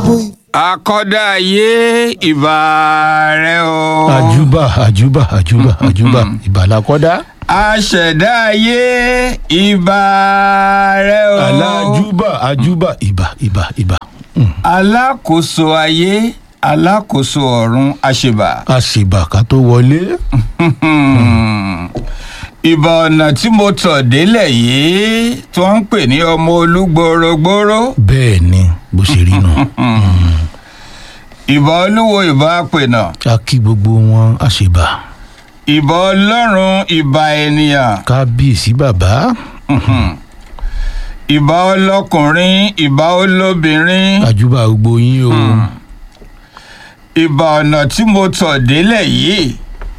gbogbo akọ́dá ayé ìbà rẹ o. àjùbà àjùbà àjùbà àjùbà ìbàlákọ́dá. aṣẹ̀dá ayé ìbà rẹ o. alájùbà àjùbà ìbà ìbà ìbà. alákòóso ayé alákòóso ọ̀run àṣebà. àṣìbà ká tó wọlé. ìbà ọ̀nà tí mo tọ̀ délẹ̀ yìí tí wọ́n ń pè ní ọmọ olúgbòrógbòró. bẹ́ẹ̀ ni bó ṣe rí nù. ìbà olúwo ìbà àpènà. a kí gbogbo wọn àṣìbà. ìbà ọlọ́run ìbà ènìyàn. kábíyèsí bàbá. ìbà ọlọ́kùnrin ìbà olóbìnrin. àjùbà gbogbo yín o. ìbà ọ̀nà tí mo tọ̀ délẹ̀ yìí.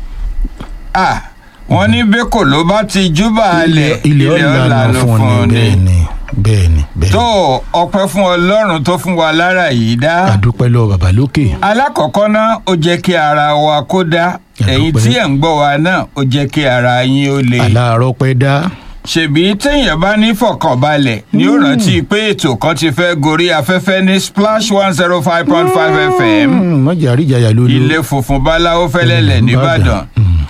ah wọ́n ní bẹ́kò ló bá ti júbà alẹ̀ ilé ọ̀lànà fún ni bẹ́ẹ̀ ni bẹ́ẹ̀ ni bẹ́ẹ̀ tó ni. ọpẹ́ fún ọlọ́run tó fún wa lára yìí dá. àdúpẹ́ lọ bàbá lókè. alákọ̀ọ́kọ́ náà ó jẹ́ kí ara wa kó dá ẹ̀yin tí ẹ̀ ń gbọ́ wa náà ó jẹ́ kí ara yín ó le. aláàárọ̀ pẹ́ dá. ṣèbí téèyàn bá ní fọkànbalẹ̀ ni ó rántí pé ètò kan ti fẹ́ gorí afẹ́fẹ́ ní splash one zero five point five fm mọ̀jà àríjàyà ló ló. ilé funfun báláwo fẹ́lẹ́lẹ̀ nìbàdàn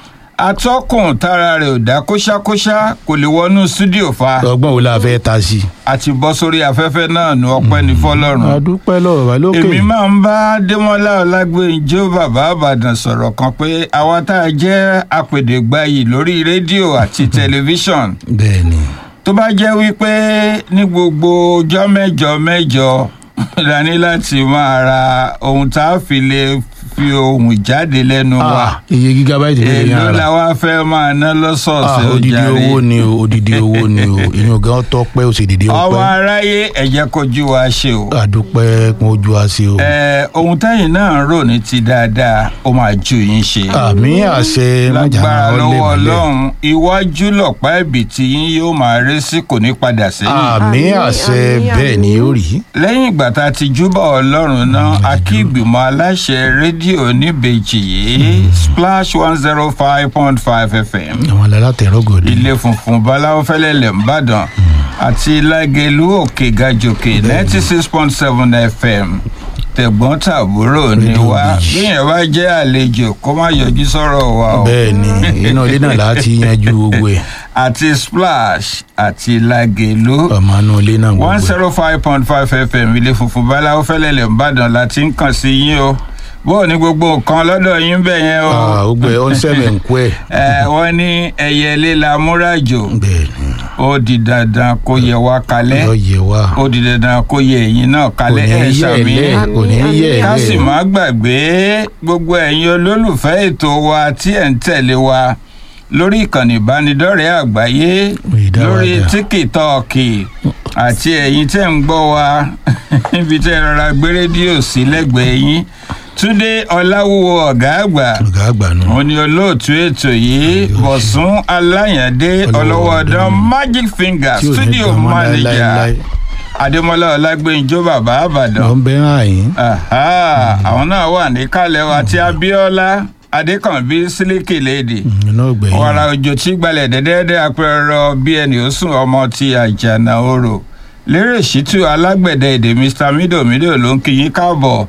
atọ́kùn tára rẹ̀ ò dá kóṣákóṣá kò lè wọnú stúdíò fa ọgbọ́n wo la fẹ́ ta sí. àti bọ́ sórí afẹ́fẹ́ náà nu ọpẹ́ ní fọlọ́run. àdúpẹ́ lọ bàbá lókè. èmi máa ń bá démọlá ọlágbèǹjọ bàbá àbàdàn sọ̀rọ̀ kan pé àwa tá a jẹ́ apèdègbàyì lórí rédíò àti tẹlifíṣọ̀n bẹ́ẹ̀ ni. tó bá jẹ́ wípé ní gbogbo ọjọ́ mẹ́jọ mẹ́jọ la ní láti máa ra ohun tá a fi lè fi ohun jáde lẹ́nu wa Ah, iye gigabaiti lè èló yára. la wá fẹ́ máa ná lọ́sọ̀ọ̀sẹ̀ Ah, odidi ojàre. owó ni o odidi owó ni o ìyẹn gan tọpẹ́ o sì dìde ọmọ ọpẹ́. aráyé ẹ̀jẹ̀ kojú wa ṣe o. àdúpẹ́ kún ojú wa sí o. ẹ ohun tẹ́yìn náà ń rò ní ti dáadáa ó máa ju yín ṣe. àmì àṣẹ mọ̀jà lágbára ọlẹ́ lọ́wọ́ mọ́lẹ̀. ọlọ́run iwájú lọ̀pá ẹ̀bì tí yín yóò máa ré sí kò ní padà sẹ́yìn. àmì àṣẹ bẹ́ẹ̀ ni ó rí. lẹ́yìn ìgbà tá a ti júbà ọlọ́run náà a kí ìgbìmọ̀ aláṣẹ rédíò níbejì yìí splash one zero five point five fm àwọn alátẹ̀rọ̀gọ̀dì. ilé funfun baláwo fẹ́lẹ́lẹ̀ ńbàdàn àti lágẹ̀lú òkè gàjòkè ninety six point seven fm tẹ̀gbọ́n tàbúrò ni Rédíò wá Bíjì. bíyẹn bá jẹ́ àlejò kó má yọjú sọ̀rọ̀ wa o bẹ́ẹ̀ ni inú ilé náà láti yanjú gbogbo ẹ̀ àti splash àti lágẹ̀lú ọmọ inú ilé náà gbogbo one ẹ̀. zero five point five fm ilé funfun baláwo fẹ́lẹ́lẹ̀ ńbàdàn la ti ń kàn sí yín o bó o ní gbogbo nǹkan lọ́dọ̀ yín bẹ̀ yẹn o Ah, gbogbo ẹ̀ ó ń sẹ́mẹ̀ ń kú ẹ̀. ẹ wọ́n ní ẹyẹlé la múrajò bẹ́ẹ̀ ni ó di dandan kó yẹ wá kalẹ̀ yọ yẹ wá. ó di dandan kó yẹ ẹ̀yin náà kò kalẹ̀ ní ẹ̀ yẹ ẹ̀ ṣàmì lẹ́ kò ní yẹ ẹ̀ ká sì lẹ́. má gbàgbé gbogbo ẹ̀yin olólùfẹ́ ètò wa tí ẹ̀ ń tẹ̀lé wa lórí ìkànnì ìbánidọ́rẹ̀ẹ́ àgbáyé Ìdáwàdà. lórí tíkítọ́ọ̀kì àti ẹ̀yin tẹ́ ń gbọ́ wa níbi tẹ́ ẹ rọra gbé rédíò sí lẹ́gbẹ̀ẹ́ yín túndé ọláwúwo ọ̀gá àgbà ọ̀gá àgbà nù. òun ni olóòtú ètò yìí bọ̀sùn aláyàndé ọlọ́wọ́ ọ̀dán magic finger tí ò ní studio gan mọ́ manager láéláé. adémọlá ọlágbèǹjọ bàbá àbàdàn lọ ń bẹ́ hàn yín. Aha, àwọn náà wà níkàlẹ̀ wa àti abíọ́lá adékànbí sílíkì léèdè iná ọgbẹ̀yìn. wàrà òjò tí gbalẹ̀ dẹ́dẹ́dẹ́ apẹ̀rọ bí ẹni ó sùn ọmọ ti àjànà orò lérè ṣítù alágbẹ̀dẹ èdè mr mido mido ló ń kí yín káàbọ̀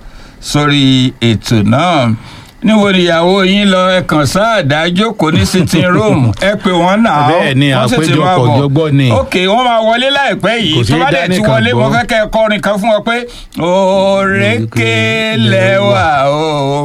sórí ètò náà níbo níyàwó yín lọ ẹ kàn sáàdá jókòó ní sitting room ẹ pé wọn náà Bẹ́ẹ̀ ni, wọ́n sì ti àpéjọpọ̀ máa bọ̀. ọ̀jọ̀gbọ́n ni. ok wọ́n máa wọlé láìpẹ́ Kò yìí sí tó bá dẹ̀ ti dánìkan wọlé mo gbọ́. fẹ́ kẹ́ ẹ kọrin kan fún ọ pé òrékè lẹ́wà o.